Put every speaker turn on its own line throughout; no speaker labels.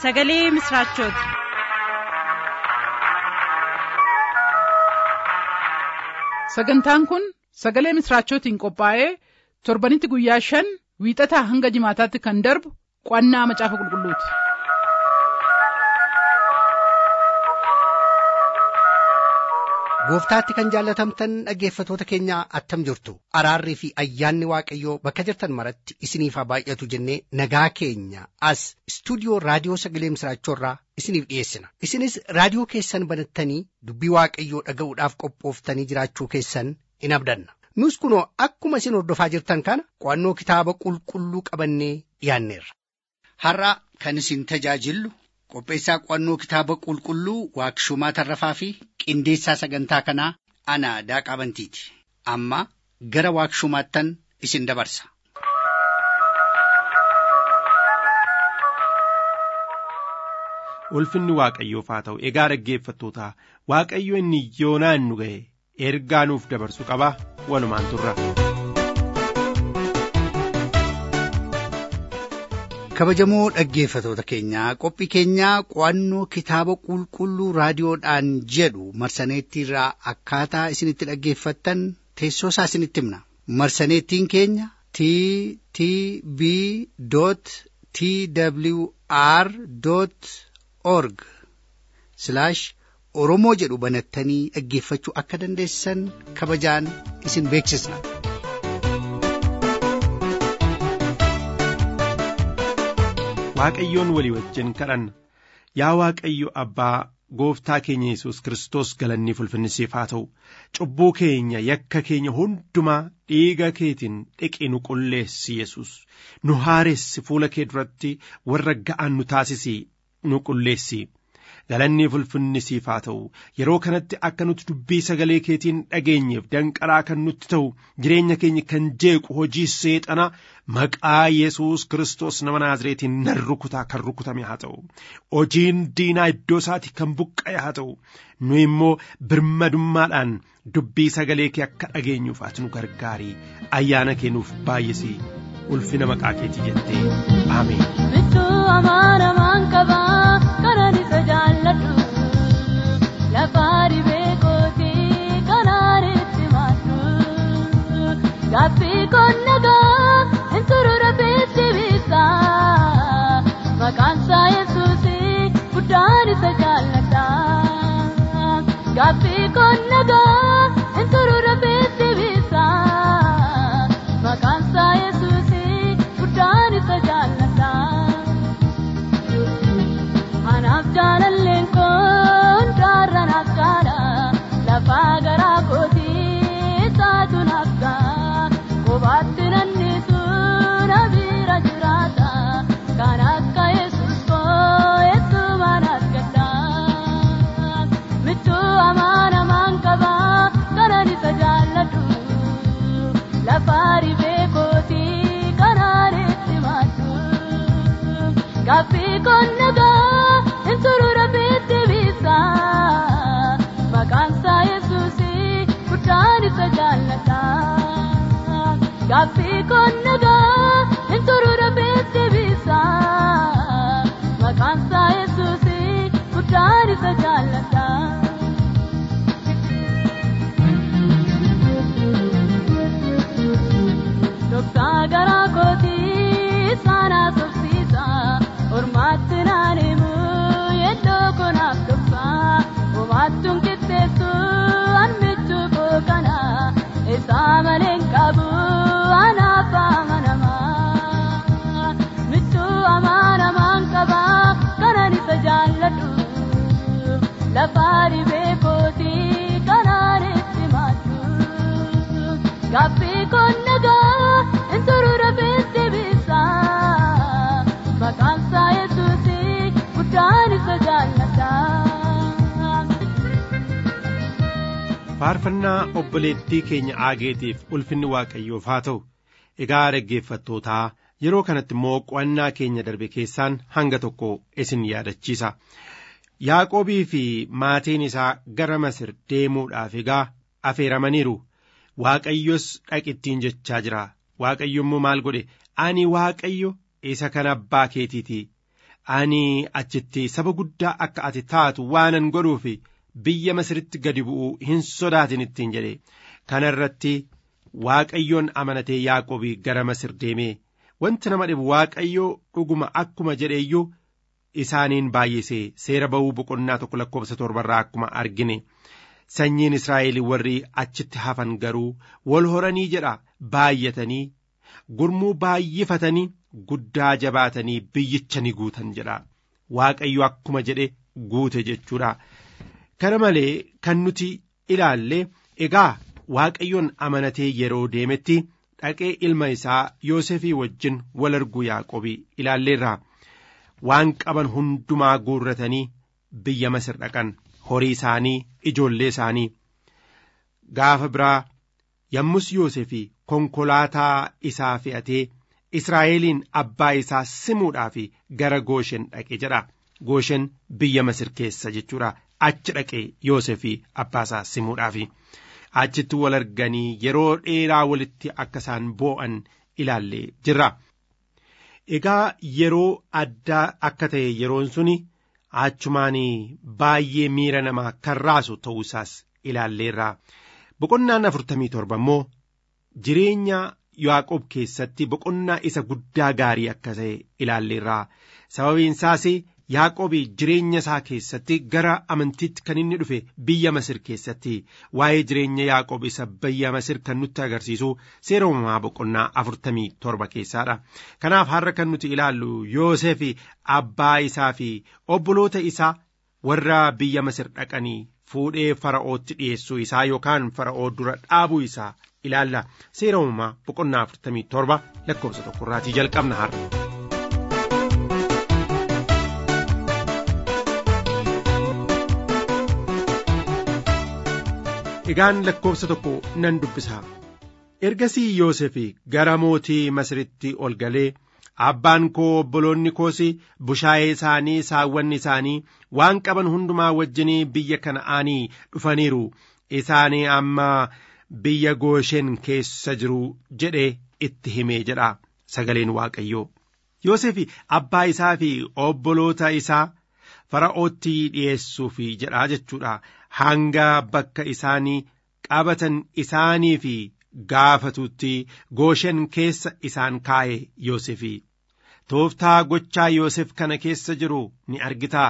sagalee misiraachooti.
sagantaan kun sagalee misiraachootiin qophaa'ee torbanitti guyyaa shan wiixataa hanga jimaataatti kan darbu qo'annaa macaafa qulqulluuti.
gooftaatti kan jaallatamtan dhaggeeffatoota keenya attam jirtu araarrii fi ayyaanni waaqayyoo bakka jirtan maratti isiniif haa baay'atu jennee nagaa keenya as istuudiyoo raadiyoo sagalee misiraachoorraa isiniif dhiyeessina isinis raadiyoo keessan banattanii dubbii waaqayyoo dhaga'uudhaaf qophooftanii jiraachuu keessan in abdanna nus kunoo akkuma isin hordofaa jirtan kana qo'annoo kitaaba qulqulluu qabannee dhiyaanneerra.
har'a kan isin tajaajillu qopheessaa qo'annoo kitaaba qulqulluu waaqshumaa tarrafaa fi qindeessaa sagantaa kanaa ana daaqaa bantiiti amma gara waaqshumaattan isin dabarsa.
ulfinni waaqayyoof haa ta'u egaa dhaggeeffattoota waaqayyo inni yoonaan nu ga'e ergaa nuuf dabarsu qaba walumaan turra.
kabajamoo dhaggeeffatoota keenyaa qophii keenyaa qo'annoo kitaaba qulqulluu raadiyoodhaan jedhu marsaneettiirraa akkaataa isinitti dhaggeeffattan teessoo isaa isinitti himna marsaneettiin keenya t t b t w r org oromoo jedhu banattanii dhaggeeffachuu akka dandeessan kabajaan isin beeksisna.
waaqayyoon walii wajjin kadhanna yaa waaqayyo abbaa gooftaa keenya yesus kristos galanni ulfinnisiif haa ta'u cubbuu keenya yakka keenya hundumaa dhiiga keetiin dhiqi nu qulleessi yesus nu haaressi fuula kee duratti warra ga'an nu taasisi nu qulleessi galanni ulfinnisiif haa ta'u yeroo kanatti akka nuti dubbii sagalee keetiin dhageenyeef danqaraa kan nutti ta'u jireenya keenya kan jeequ hojii seexana maqaa yesus kristos nama naazireetiin nan rukutaa kan rukutame haa ta'u hojiin diinaa iddoo isaati kan buqqa'e haa ta'u nu immoo birmadummaadhaan dubbii sagalee kee akka dhageenyuuf ati nu gargaarii ayyaana kee nuuf baay'isii ulfina maqaa keetii jettee ameen.
Bichuu amaanamaan qabaa kanan isa jaalladhu lafaa dhibee kootii kanaan itti maaddu gaaffii konnagaa hin turure bitti biisaa maqaan isaa yesuusii guddaan isa jaalladha gaaffii konnagaa hin turure bitti biisaa maqaan isaa yesuusii guddaan isa jaalladha. Anaaf jaalalleen kun jaarra naaf gaadha lafaa garaa kootii isaatu naaf ga'a kophaatti nannisu na bira jiraata kan akka yesus koo eessuma naaf gadda michuu amaanamaan qaba kanan isa jaalladhu lafaa dhibee kootii kanaan itti maaddu gaaffii konnagaa. Insurura bitti biisaa maqaan isaa yesuusii guddaan isa jaalladha. Gaaffii konnagaa insurura bitti biisaa maqaan isaa yesuusii guddaan isa jaalladha. Dhoksaa garaa kootii saanaa sobsiisa ormaatti naan himu. Yeddoo konaaf dhoksaa homaattuun qixxeessu anmichuu koo kana isaa maleen qabu anaaf amanamaa michuu amaanamaan qabaa kanan isa jaalladhu lafaa dhibee kootii kanaan itti maaddu gaaffii konnagaa hin turure bitti biisaa maqaan isaa yesuusii guddaan isa jaalladha.
faarfannaa obboleettii keenya aageetiif ulfinni waaqayyoof haa ta'u egaa dhaggeeffattootaa yeroo kanatti immoo qo'annaa keenya darbe keessaan hanga tokko isin yaadachiisa yaaqoobii fi maatiin isaa gara masir deemuudhaaf egaa afeeramaniiru waaqayyos dhaqittiin jechaa jira waaqayyo immoo maal godhe ani waaqayyo isa kan abbaa keetiiti ani achitti saba guddaa akka ati taatu waanan godhuuf biyya masiritti gadi bu'uu hin sodaatin ittiin jedhe kana irratti waaqayyoon amanatee yaaqobii gara masir deemee wanti nama dhibu waaqayyoo dhuguma akkuma jedheeyyuu isaaniin baay'isee seera ba'uu boqonnaa tokko lakkoofsa torbarraa akkuma argine sanyiin israa'el warri achitti hafan garuu wal horanii jedha baay'atanii gurmuu baay'ifatanii guddaa jabaatanii biyyicha ni guutan jedha waaqayyo akkuma jedhe guute jechuudha kana malee kan nuti ilaalle egaa waaqayyoon amanatee yeroo deemetti dhaqee ilma isaa yoosefii wajjin wal arguu yaaqobii ilaalleerra waan qaban hundumaa guurratanii biyya masir dhaqan horii isaanii ijoollee isaanii gaafa biraa yommus yoosefii konkolaataa isaa fe'atee israa'eliin abbaa isaa simuudhaaf gara gooshen dhaqe jedha gooshen biyya masir keessa jechuudha achi dhaqe yoosefii abbaa isaa simuudhaaf achitti wal arganii yeroo dheeraa walitti akka isaan boo'an ilaallee jirra. Egaa yeroo addaa akka ta'e yeroon suni achumaan baay'ee miira namaa kan raasu ta'uu isaas ilaalleerra. Boqonnaan afurtamii torba immoo jireenya Yaaqoob keessatti boqonnaa isa guddaa gaarii akka ta'e ilaalleerra. Sababiin isaas Yaaqoob jireenya isaa keessatti gara amantiitti kan inni dhufe biyya Masir keessatti waa'ee jireenya Yaaqoob isa biyya Masir kan nutti agarsiisu seera uumamaa boqonnaa afurtamii torba keessaadha. Kanaaf har'a kan nuti ilaallu Yoosef abbaa isaa fi obboloota isaa warra biyya Masir dhaqanii fuudhee fara'ootti dhiyeessuu isaa yookaan fara'oo dura dhaabuu isaa ilaalla. Seera uumamaa boqonnaa afurtamii torba lakkoofsa tokkorraatii jalqabna har'a. Egaan lakkoofsa tokko nan dubbisa. Ergasii Yoosef gara mootii Masiritti ol galee abbaan koo obboloonni koos bushaayee isaanii saawwanni isaanii waan qaban hundumaa wajjinii biyya kana'aanii dhufaniiru isaanii amma biyya gooshen keessa jiru jedhee itti himee jedha sagaleen waaqayyoo. Yoosef abbaa isaa fi obboloota isaa fara'ootti dhiyeessuuf jedha jechuudha. hanga bakka isaanii qabatan isaanii fi gaafatutti gooshen keessa isaan kaa'e Yoosef. Tooftaa gochaa Yoosef kana keessa jiru ni argitaa.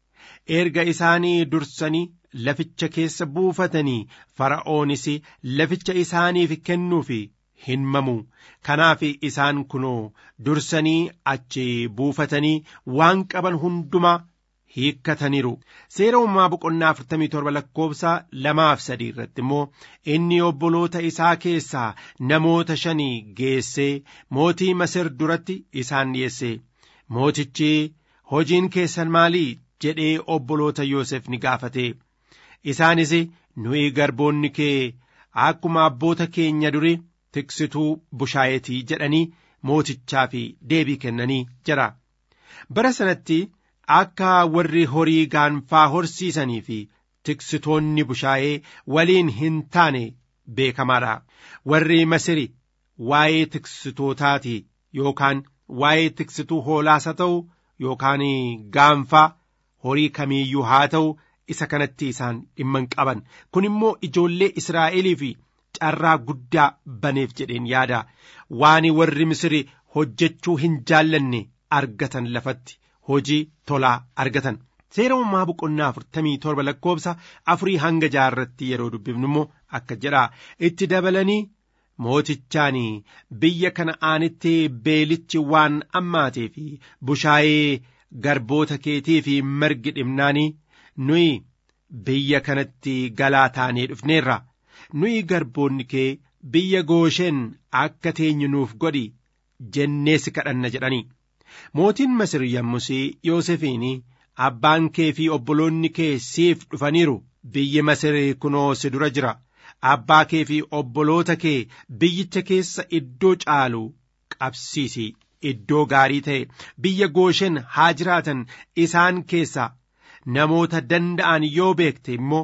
Erga isaanii dursanii laficha keessa buufatanii fara'oonis laficha isaaniif kennuuf hin mamu. Kanaaf isaan kunoo dursanii achi buufatanii waan qaban hundumaa hiikkataniiru seera uumamaa boqonnaa afurtamii torba lakkoofsa lamaaf sadii irratti immoo inni obboloota isaa keessaa namoota shanii geessee mootii masir duratti isaan dhiyeesse mootichi hojiin keessan maalii jedhee obboloota yoosef ni gaafate isaanis nuyi garboonni kee akkuma abboota keenya duri tiksituu bushaayetii jedhanii mootichaaf deebii kennanii jira bara sanatti akka warri horii gaanfaa horsiisanii fi tiksitoonni bushaayee waliin hin taane beekamaadha. Warri Masiri waa'ee tiksitootaati yookaan waa'ee tiksituu hoolaas haa ta'u yookaan gaanfaa horii kamiiyyuu haa ta'u isa kanatti isaan dhimma hin qaban. Kun immoo ijoollee Israa'elii fi carraa guddaa baneef jedheen yaada. Waan warri Misiri hojjechuu hin jaallanne argatan lafatti. hojii tolaa argatan seera uumamaa boqonnaa afurtamii torba lakkoofsa afurii hanga jaarratti yeroo dubbifnu immoo akka jedha itti dabalanii mootichaan biyya kana'aanitti beelichi waan ammaatee fi bushaayee garboota keetii fi margi dhibnaanii nuyi biyya kanatti galaa taanee dhufneerra nuyi garboonni kee biyya goosheen akka teenyu nuuf godhi jennees kadhanna jedhanii. mootiin masir yommus yoosefiin abbaan kee fi obboloonni kee siif dhufaniiru biyyi masir kunoo si dura jira abbaa kee fi obboloota kee biyyicha keessa iddoo caalu qabsiisi iddoo gaarii ta'e biyya gooshen haa jiraatan isaan keessa namoota danda'an yoo beekte immoo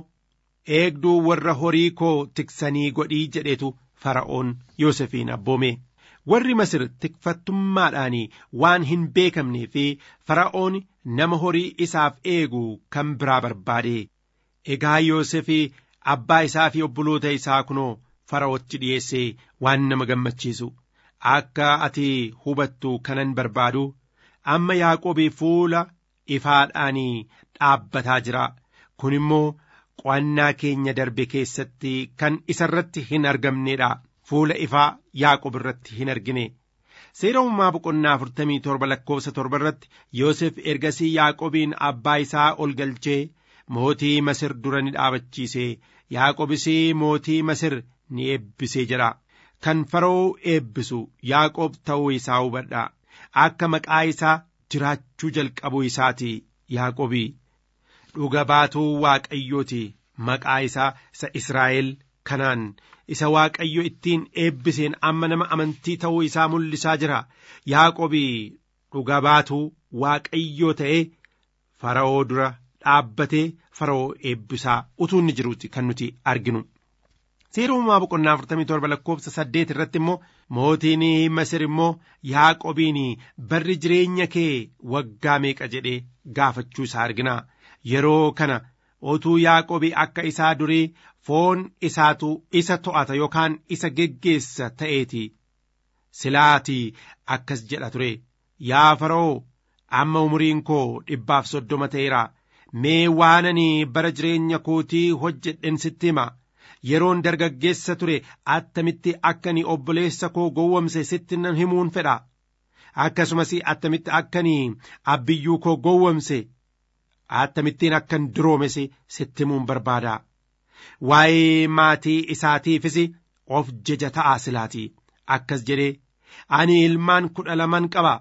eegduu warra horii koo tiksanii godhii jedhetu fara'oon yoosefiin abboome warri masir tikfattummaadhaan waan hin beekamnee fi fara'oon nama horii isaaf eegu kan biraa barbaade egaa yoosef abbaa isaa fi obboloota isaa kunoo fara'ootti dhiyeessee waan nama gammachiisu akka ati hubattu kanan barbaadu amma yaaqoobii fuula ifaadhaan dhaabbataa jira kun immoo qo'annaa keenya darbe keessatti kan isarratti hin argamnedha fuula ifaa yaaqoob irratti hin argine seera uumamaa boqonnaa afurtamii torba lakkoofsa torba irratti yoosef ergasii yaaqoobiin abbaa isaa ol galchee mootii masir dura ni dhaabachiise yaaqoobis mootii masir ni eebbisee jedha kan fara'oo eebbisu yaaqoob ta'uu isaa hubadha akka maqaa isaa jiraachuu jalqabuu isaati yaaqoobii dhuga baatuu waaqayyooti maqaa isaa isa Israa'el kanaan isa waaqayyo ittiin eebbiseen amma nama amantii ta'uu isaa mul'isaa jira yaaqoobii dhuga baatuu waaqayyoo ta'ee fara'oo dura dhaabbatee fara'oo eebbisaa utuu inni jiruuti kan nuti arginu. Seera uumamaa boqonnaa afurtamii torba lakkoofsa saddeet irratti immoo mootiin Masir immoo Yaaqobiin barri jireenya kee waggaa meeqa jedhee gaafachuu isaa argina. Yeroo kana otuu Yaaqobii akka isaa durii foon isaatu isa to'ata yookaan isa geggeessa ta'eeti. Silaatii akkas jedha ture. Yaa fara'oo amma umuriin koo dhibbaaf soddoma ta'eera. Mee waan ani bara jireenya kootii hojjedhen sitti hima. yeroon dargaggeessa ture attamitti akkani obboleessa koo gowwomse sitti nan himuun fedha akkasumas attamitti akkani abbiyyuu koo gowwomse attamittiin akkan duroomes sitti himuun barbaada waa'ee maatii isaatiifis of jaja ta'aa silaati akkas jedhee ani ilmaan kudha laman qaba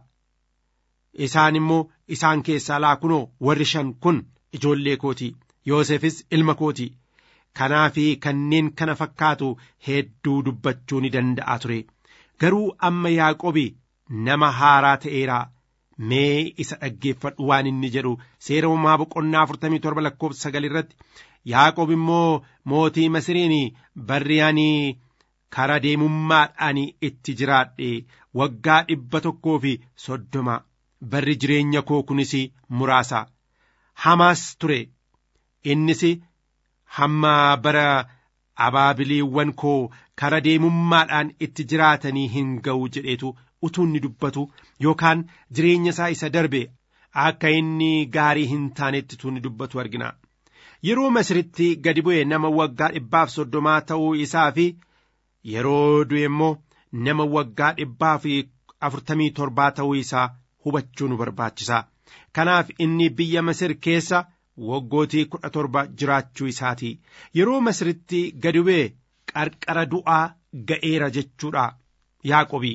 isaan immoo isaan keessaa laakunoo warri shan kun ijoollee kooti yoosefis ilma kooti kanaa fi kanneen kana fakkaatu hedduu dubbachuu ni danda'a ture garuu amma yaaqobi nama haaraa ta'eera mee isa dhaggeeffadhu waan inni jedhu seera uumamaa boqonnaa afurtamii torba lakkoofsa sagal irratti yaaqob immoo mootii masiriin barri ani kara deemummaadhaan itti jiraadhe waggaa dhibba tokkoo fi soddoma barri jireenya koo kunis muraasa hamaas ture innis hamma bara abaabiliiwwan koo kara deemummaadhaan itti jiraatanii hin ga'u jedheetu utuu inni dubbatu yookaan jireenya isaa isa darbe akka inni gaarii hin taanetti utuu inni dubbatu argina. Yeroo Masiritti gadi bu'e nama waggaa dhibbaaf soddomaa ta'uu isaa fi yeroo du'e immoo nama waggaa dhibbaa fi afurtamii torbaa ta'uu isaa hubachuu nu barbaachisa. Kanaaf inni biyya Masir keessa waggootii kudha torba jiraachuu isaati yeroo masiritti gadi bu'e qarqara du'aa ga'eera jechuudha yaaqobii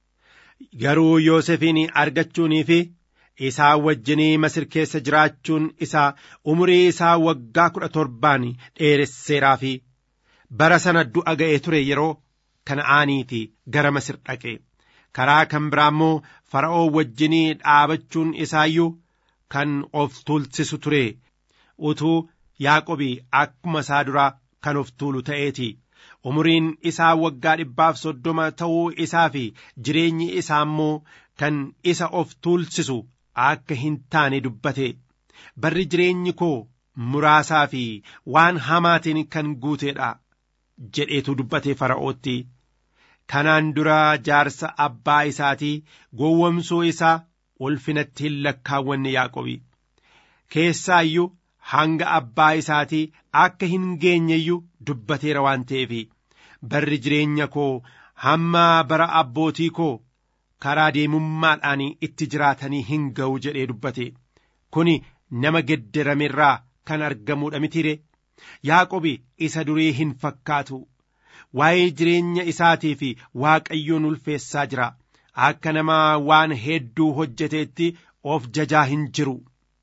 garuu yoosefiin argachuunii fi isaa wajjinii masir keessa jiraachuun isaa umurii isaa waggaa kudha torbaan dheeresseeraa fi bara sana du'a ga'ee ture yeroo kana'aaniiti gara masir dhaqe karaa kan biraa immoo fara'oo wajjinii dhaabachuun isaayyuu kan of tuulsisu ture utuu yaaqobii akkuma isaa duraa kan of tuulu ta'eeti umuriin isaa waggaa dhibbaaf soddoma ta'uu isaa fi jireenyi isaa immoo kan isa of tuulsisu akka hin taane dubbate barri jireenyi koo muraasaa fi waan hamaatiin kan guuteedha jedheetu dubbate fara'ootti kanaan dura jaarsa abbaa isaatii gowwomsuu isaa ulfinatti hin lakkaawwanne yaaqobi keessaa iyyuu hanga abbaa isaatii akka hin geenyeyyuu dubbateera waan ta'eef barri jireenya koo hamma bara abbootii koo karaa deemummaadhaan itti jiraatanii hin ga'u jedhee dubbate kuni nama geddaramerraa kan argamuudha mitire yaaqobi isa durii hin fakkaatu waa'ee jireenya isaatii fi waaqayyoon ulfeessaa jira akka nama waan hedduu hojjeteetti of jajaa hin jiru.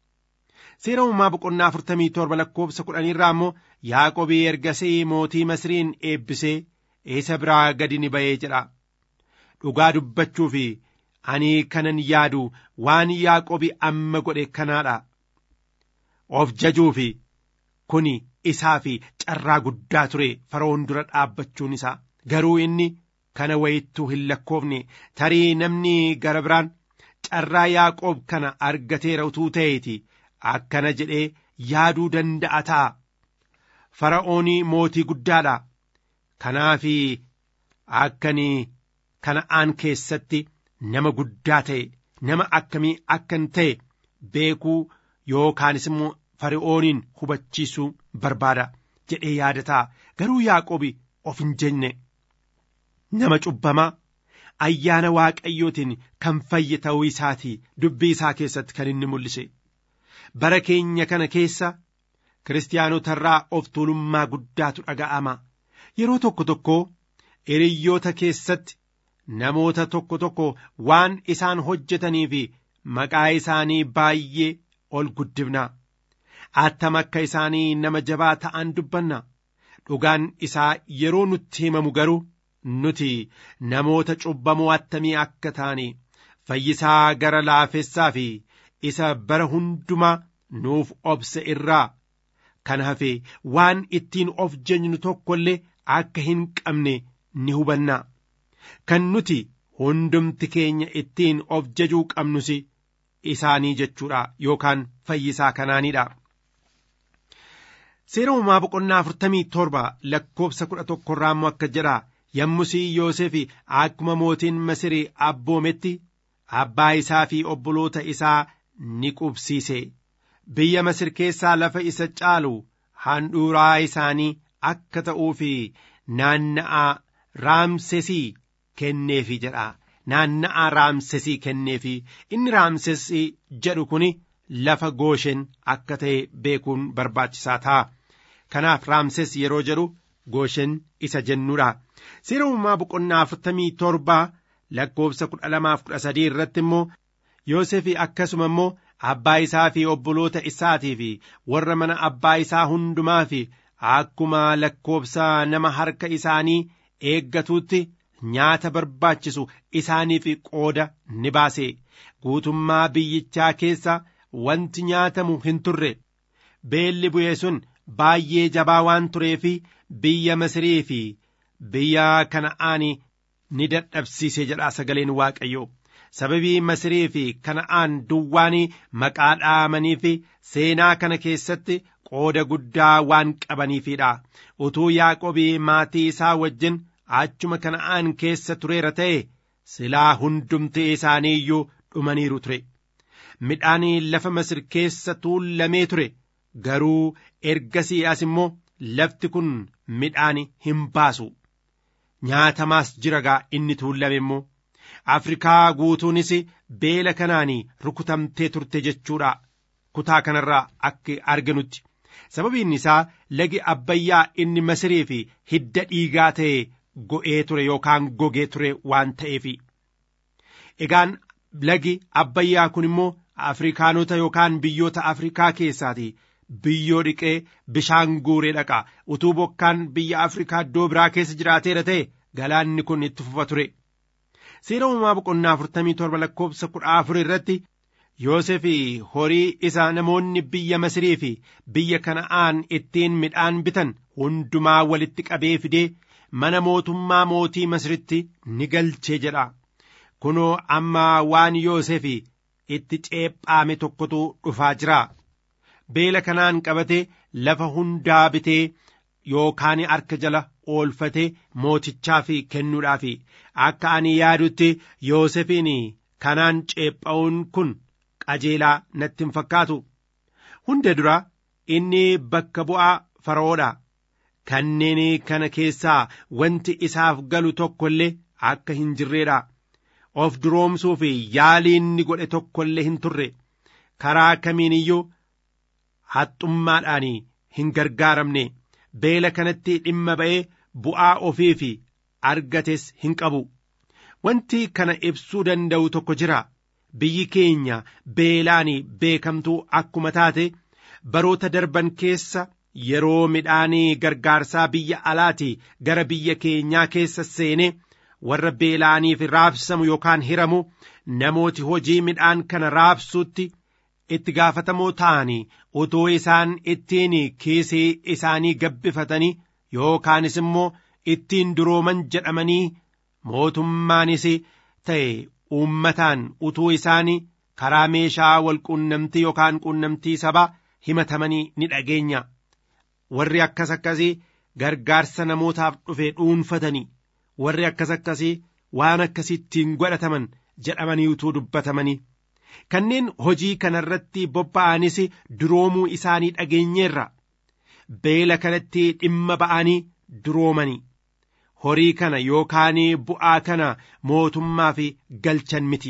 seera uumamaa boqonnaa afurtamii torba lakkoofsa kudhanii irraa immoo yaaqobii ergasii mootii masriin eebbisee isa biraa gadi ni ba'ee jedha dhugaa dubbachuu fi ani kanan yaadu waan yaaqobii amma godhe kanaadha of jajuu fi kuni isaa fi carraa guddaa ture fara'oon dura dhaabbachuun isaa garuu inni kana wayittuu hin lakkoofne tarii namni gara biraan carraa yaaqoob kana argateera utuu ta'eeti akkana jedhee yaaduu danda'a ta'a fara'oonii mootii guddaadha kanaafi akkanii kana'aan keessatti nama guddaa ta'e nama akkamii akkan ta'e beekuu yookaanis immoo fara'ooniin hubachiisuu barbaada jedhee yaadataa garuu yaaqoobi of hin jenne nama cubbamaa ayyaana waaqayyootiin kan fayye ta'uu isaatii dubbii isaa keessatti kan inni mul'ise bara keenya kana keessa kiristaanotarraa of tuulummaa guddaatu dhaga'ama yeroo tokko tokko hiriyyoota keessatti namoota tokko tokko waan isaan hojjetanii fi maqaa isaanii baay'ee ol guddifna attam akka isaanii nama jabaa ta'an dubbanna dhugaan isaa yeroo nutti himamu garuu nuti namoota cubbamoo attamii akka taane fayyisaa gara laafessaa fi isa bara hundumaa nuuf obse irraa kan hafe waan ittiin of jeenyu tokko illee akka hin qabne ni hubanna kan nuti hundumti keenya ittiin of jajuu qabnus isaanii jechuudha yookaan fayyisaa kanaanidha. Seera uumaa boqonnaa afurtamii torba lakkoobsa kudha tokkorraa immoo akka jedha yommusii Yoosef akkuma mootiin Masirii abboometti abbaa isaa fi obboloota isaa ni qubsiise. Biyya Masir keessaa lafa isa caalu handhuuraa isaanii akka ta'uu fi naanna'aa raamsesii kenneefi jedha. Naanna'aa raamsesii kenneefi inni raamsesii jedhu kun lafa gooshen akka ta'e beekuun barbaachisaa ta'a. Kanaaf raamses yeroo jedhu gooshen isa jennuudha. Seera uumamaa boqonnaa afurtamii torbaa lakkoobsa kudha lamaaf kudha sadii irratti immoo Yoosef akkasuma immoo abbaa isaa fi obboloota isaatii fi warra mana abbaa isaa hundumaa fi akkuma lakkoobsa nama harka isaanii eeggatuutti nyaata barbaachisu isaaniif qooda ni baase guutummaa biyyichaa keessa wanti nyaatamu hin turre beelli bu'ee sun baay'ee jabaa waan tureefi biyya Masirii fi biyya Kana'aan ni dadhabsiise jedha sagaleen Waaqayyoo. Sababii Masirii fi Kana'aan duwwaan maqaa dhaamanii fi seenaa kana keessatti qooda guddaa waan qabaniifidha. Utuu Yaaqobii maatii isaa wajjin achuma Kana'aan keessa tureera ta'e silaa hundumti isaanii iyyuu dhumaniiru ture. Midhaan lafa Masir keessa tuullamee ture. garuu ergasii as immoo lafti kun midhaan hin baasu nyaatamaas jira gaa inni tuullame immoo afrikaa guutuunis beela kanaan rukutamtee turte jechuudha kutaa kanarraa akka arganutti sababiin isaa lagi abbayyaa inni masirii fi hidda dhiigaa ta'e go'ee ture yookaan gogee ture waan ta'eef egaan lagi abbayyaa kun immoo afrikaanota yookaan biyyoota afrikaa keessaati biyyoo dhiqee bishaan guuree dhaqa utuu bokkaan biyya afrikaa iddoo biraa keessa jiraateera ta'e galaanni kun itti fufa ture seera uumamaa boqonnaa afurtamii torba lakkoobsa kudha afur irratti Yoosef horii isa namoonni biyya Masirii fi biyya Kana'aan ittiin midhaan bitan hundumaa walitti qabee fidee mana mootummaa mootii Masiritti ni galchee jedha. Kunoo amma waan Yoosef itti ceephaame tokkotu dhufaa jira. beela kanaan qabatee lafa hundaa bitee yookaan harka jala oolfatee mootichaaf kennuudhaaf akka ani yaadutti Yoosefiin kanaan ceepha'uun kun qajeelaa natti hin fakkaatu. Hunda dura inni bakka bu'aa fara'oodha. Kanneen kana keessaa wanti isaaf galu tokko illee akka hin jirreedha. Of duroomsuu fi yaalii inni godhe tokko illee hin turre. Karaa kamiin iyyuu haxxummaadhaan hin gargaaramne beela kanatti dhimma ba'ee bu'aa ofii fi argates hin qabu wanti kana ibsuu danda'u tokko jira biyyi keenya beelaan beekamtuu akkuma taate baroota darban keessa yeroo midhaanii gargaarsaa biyya alaati gara biyya keenyaa keessa seene warra beelaaniif raabsamu yookaan hiramu namooti hojii midhaan kana raabsuutti itti gaafatamoo ta'anii utuu isaan ittiin kiisii isaanii gabbifatanii yookaanis immoo ittiin durooman jedhamanii mootummaanis ta'e uummataan utuu isaan karaa meeshaa wal quunnamtii yookaan quunnamtii sabaa himatamanii ni dhageenya warri akkas akkasii gargaarsa namootaaf dhufe dhuunfatanii warri akkas akkasii waan akkasittiin godhataman jedhamanii utuu dubbatamanii kanneen hojii kanarratti bobba'anis duroomuu isaanii dhageenyeerra beela kanatti dhimma ba'anii duroomanii horii kana yookaan bu'aa kana mootummaaf galchan miti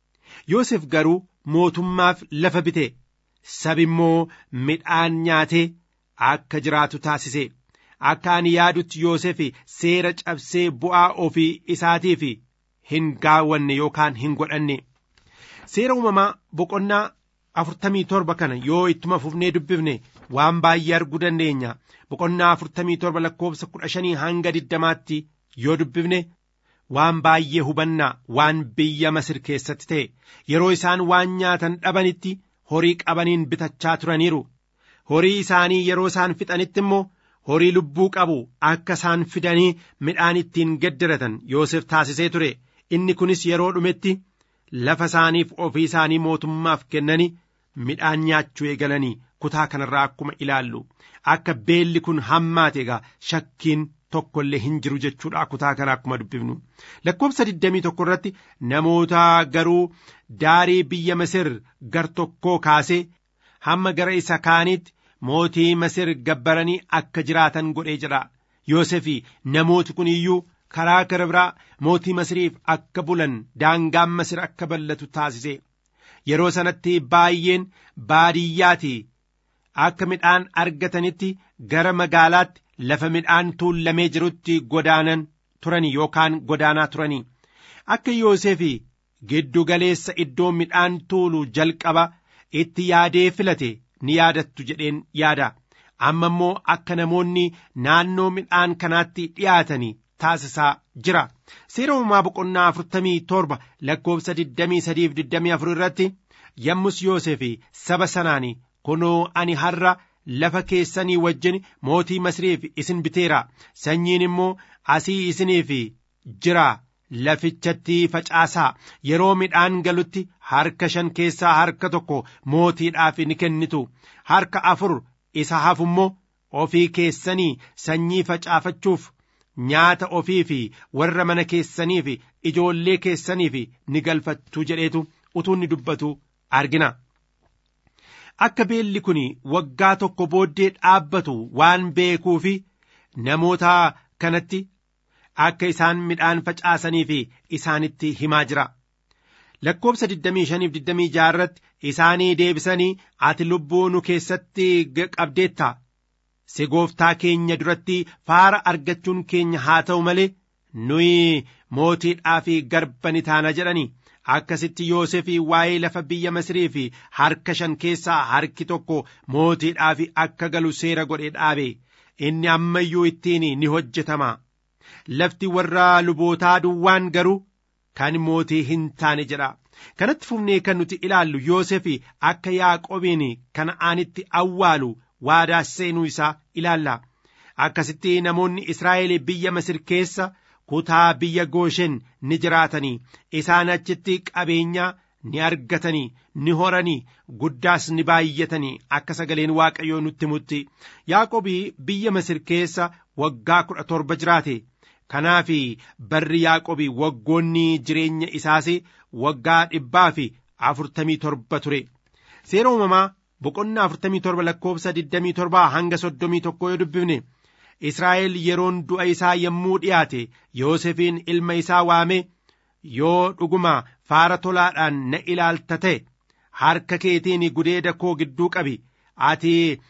Yoosef garuu mootummaaf lafa bite sabi immoo midhaan nyaatee akka jiraatu taasise akka ani yaadutti Yoosef seera cabsee bu'aa ofii isaatiif hin gaawwanne yookaan hin godhanne seera uumamaa boqonnaa afurtamii torba kana yoo ittuma fufnee dubbifne waan baay'ee arguu dandeenya boqonnaa afurtamii torba lakkoofsa kudha shanii hanga diddamaatti yoo dubbifne waan baay'ee hubannaa waan biyya masir keessatti ta'e yeroo isaan waan nyaatan dhabanitti horii qabaniin bitachaa turaniiru horii isaanii yeroo isaan fixanitti immoo horii lubbuu qabu akka isaan fidanii midhaan ittiin geddiratan Yoosef taasisee ture inni kunis yeroo dhumetti lafa isaaniif ofii isaanii mootummaaf kennanii midhaan nyaachuu eegalanii kutaa kanarraa akkuma ilaallu akka beelli kun hammaate egaa shakkiin tokko illee hin jiru jechuudha kutaa kana akkuma dubbifnu lakkoofsa 21 irratti namoota garuu daarii biyya Masir gar tokkoo kaasee hamma gara isa kaaniitti mootii Masir gabbaranii akka jiraatan godhee jira Yoosefi namooti kun iyyuu karaa gara biraa mootii Masiriif akka bulan daangaan Masir akka ballatu taasise yeroo sanatti baay'een baadiyyaati akka midhaan argatanitti gara magaalaatti lafa midhaan tuullamee jirutti godaanan turanii yookaan godaanaa turanii akka Yoosefi giddu galeessa iddoo midhaan tuulu jalqaba itti yaadee filate ni yaadattu jedheen yaada amma immoo akka namoonni naannoo midhaan kanaatti dhiyaatanii taasisaa jira seera uumamaa boqonnaa afurtamii torba lakkoofsa digdamii sadiif digdamii afur irratti yommus Yoosefi saba sanaan kunoo ani har'a lafa keessanii wajjin mootii Masiriif isin biteera sanyiin immoo asii isiniif jira lafichatti facaasaa yeroo midhaan galutti harka shan keessaa harka tokko mootiidhaaf ni kennitu harka afur isa hafu immoo ofii keessanii sanyii facaafachuuf nyaata ofii fi warra mana keessanii fi ijoollee keessaniif ni galfattu jedheetu utuu inni dubbatu argina. akka beelli kun waggaa tokko booddee dhaabbatu waan beekuu fi namoota kanatti akka isaan midhaan facaasanii fi isaanitti himaa jira. Lakkoobsa 25-26 irratti isaanii deebisanii ati lubbuu nu keessatti qabdeetta. Si gooftaa keenya duratti faara argachuun keenya haa ta'u malee nuyi mootiidhaa fi garba ni taana jedhani. akkasitti Yoosefii waa'ee lafa biyya Masirii fi harka shan keessaa harki tokko mootiidhaaf akka galu seera godhee dhaabe inni ammayyuu ittiin ni hojjetama. Lafti warra lubootaa duwwaan garuu kan mootii hin taane jedha. Kanatti fufnee kan nuti ilaallu Yoosefii akka Yaaqobiin Kana'aanitti awwaalu waadaa seenuu isaa ilaalla. Akkasitti namoonni Israa'el biyya Masir keessa kutaa biyya gooshen ni jiraatanii isaan achitti qabeenya ni argatanii ni horanii guddaas ni baay'atanii akka sagaleen waaqayyoo nutti mutti yaaqobii biyya masir keessa waggaa kudha torba jiraate kanaaf barri yaaqobii waggoonni jireenya isaas waggaa dhibbaa fi afurtamii torba ture seera uumamaa boqonnaa afurtamii torba lakkoofsa digdamii torbaa hanga soddomii tokkoo yoo dubbifne Israa'el yeroon du'a isaa yommuu dhiyaate Yoosefiin ilma isaa waame yoo dhuguma faara tolaadhaan na ilaalta ta'e harka keetiin gudeeda koo gidduu qabi ati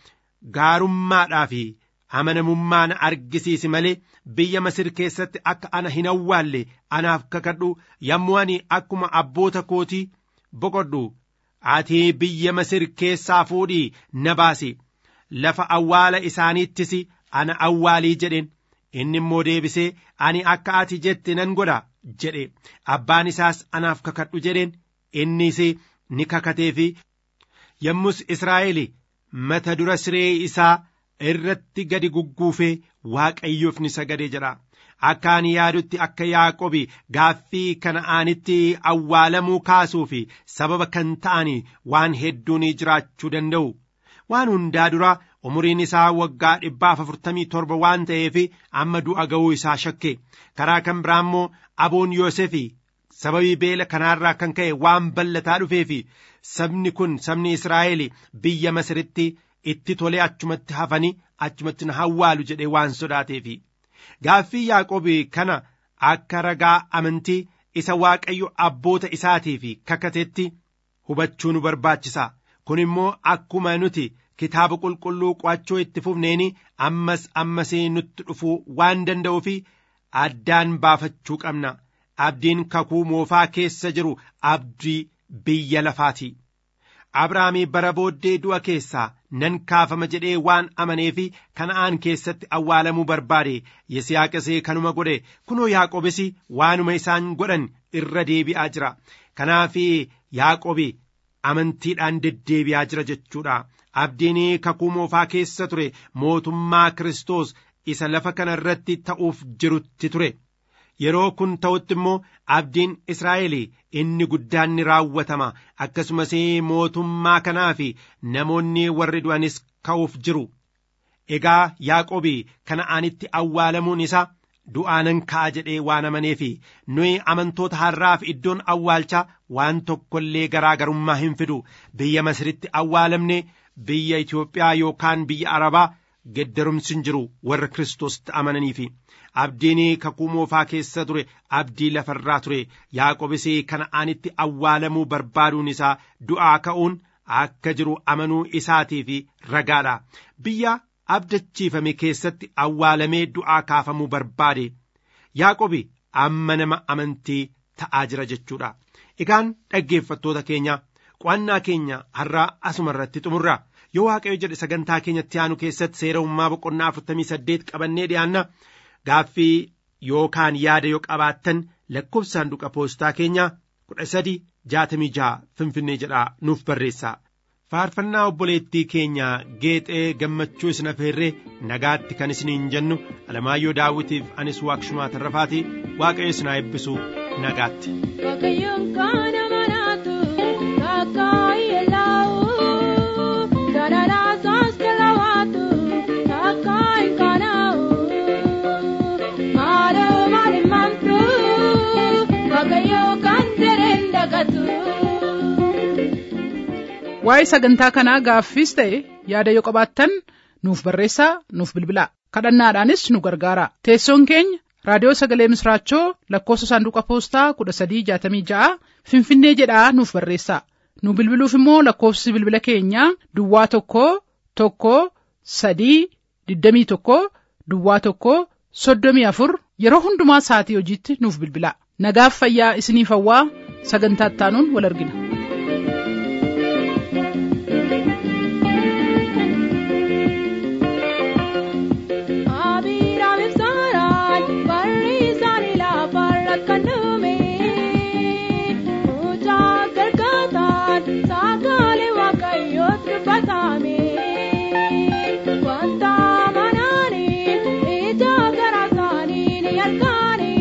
gaarummaadhaa fi amanamummaa na argisiisi malee biyya Masir keessatti akka ana hin awwaalle anaaf kakadhu yommuu ani akkuma abboota kootii boqodhu ati biyya Masir keessaa fuudhii na baasi lafa awwaala isaaniittis ana awwaalii jedheen inni immoo deebisee ani akka ati jette nan godha jedhe abbaan isaas anaaf kakadhu jedheen innis ni kakatee fi yommus Israa'el mata dura siree isaa irratti gadi gugguufee waaqayyoof ni sagade jedha akka ani yaadutti akka yaaqobi gaaffii kana'aanitti awwaalamuu kaasuu fi sababa kan ta'an waan hedduun jiraachuu danda'u waan hundaa dura umuriin isaa waggaa dhibbaaf afurtamii torba waan ta'eef amma du'a ga'uu isaa shakke karaa kan biraa immoo aboon yoosefi sababii beela kanaarraa kan ka'e waan ballataa dhufeef sabni kun sabni israa'el biyya masiritti itti tolee achumatti hafanii achumatti na hawwaalu jedhee waan sodaateef gaaffii yaaqobii kana akka ragaa amantii isa waaqayyo abboota isaatiif kakatetti hubachuu nu barbaachisa kun immoo akkuma nuti kitaaba qulqulluu qo'achuu itti fufneeni ammas ammasii nutti dhufuu waan danda'uu fi addaan baafachuu qabna abdiin kakuu moofaa keessa jiru abdii biyya lafaati abrahaamii bara booddee du'a keessaa nan kaafama jedhee waan amaneefi kana'aan keessatti awwaalamuu barbaade yisihaaqisee kanuma godhe kunoo yaaqobis waanuma isaan godhan irra deebi'aa jira kanaaf yaaqobi amantiidhaan deddeebi'aa jira jechuudha abdiin kakuu moofaa keessa ture mootummaa kiristoos isa lafa kana irratti ta'uuf jirutti ture yeroo kun ta'utti immoo abdiin israa'el inni guddaan ni raawwatama akkasumas mootummaa kanaa fi namoonni warri du'anis ka'uuf jiru egaa yaaqobi kana'aanitti awwaalamuun isaa du'aanan ka'a jedhee waan amaneef nuyi amantoota har'aaf iddoon awwaalchaa waan tokko illee garaagarummaa hin fidu biyya masiritti awwaalamne biyya Itoophiyaa yookaan biyya Arabaa geddarumsi hin jiru warra Kiristoositti amananiifi. abdiin kakuu moofaa keessa ture abdii lafarraa ture yaaqobis kana'aanitti awwaalamuu barbaaduun isaa du'aa ka'uun akka jiru amanuu isaatiif ragaadha biyya abdachiifame keessatti awwaalamee du'aa kaafamuu barbaade yaaqobi amma nama amantii ta'aa jira jechuudha egaan dhaggeeffattoota keenya qo'annaa keenya har'aa asuma irratti xumurra yoo waaqayyo jedhe sagantaa keenyatti aanu keessatti seera uumaa boqonnaa afurtamii saddeet qabannee dhiyaanna gaaffii yookaan yaada yoo qabaattan lakkoofsa saanduqa poostaa keenya kudha sadi jaatamii jaha finfinnee jedhaa nuuf barreessaa faarfannaa obboleettii keenya geexee gammachuu isin afeerree nagaatti kan isiniin jennu alamaayyoo daawwitiif anis waaqshumaa tarrafaatii waaqayyo isin haa eebbisu nagaatti.
Waaqayyoon kan amanatu akka yellaa'u dararaa isaas jalawaatu akka hin qaana'u maaloo maali mamtu waaqayyoo kan dereen dagatu.
waa'ee sagantaa kanaa gaaffiis ta'e yaada yoo qabaattan nuuf barreessaa nuuf bilbilaa kadhannaadhaanis nu gargaara teessoon keenya raadiyoo sagalee misraachoo lakkoofsa saanduqa poostaa kudha sadii jaatamii ja'a finfinnee jedhaa nuuf barreessaa nu bilbiluuf immoo lakkoofsi bilbila keenyaa duwwaa tokko tokko sadii digdamii tokko duwwaa tokko soddomii afur yeroo hundumaa sa'atii hojiitti nuuf bilbilaa nagaaf fayyaa isiniif hawwaa sagantaa ittaanuun wal argina.
Abiraam ibsaaraan barri isaanii lafarra kan dhume mucaa gargaataan sagalee waaqayyoot dubbatame wanta amananii ija garaa isaanii ni argani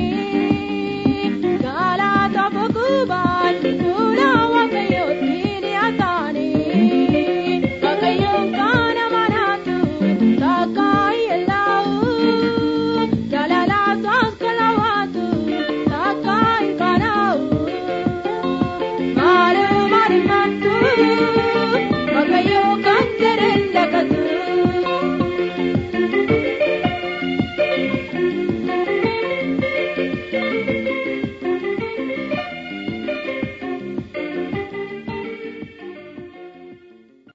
galata boqubaan fuula waaqayyootti ni ataani waaqayyoon kan amanatu takka yellaa'u jalala isaas kalawaatu takka hin qaana'u maali maali mamtu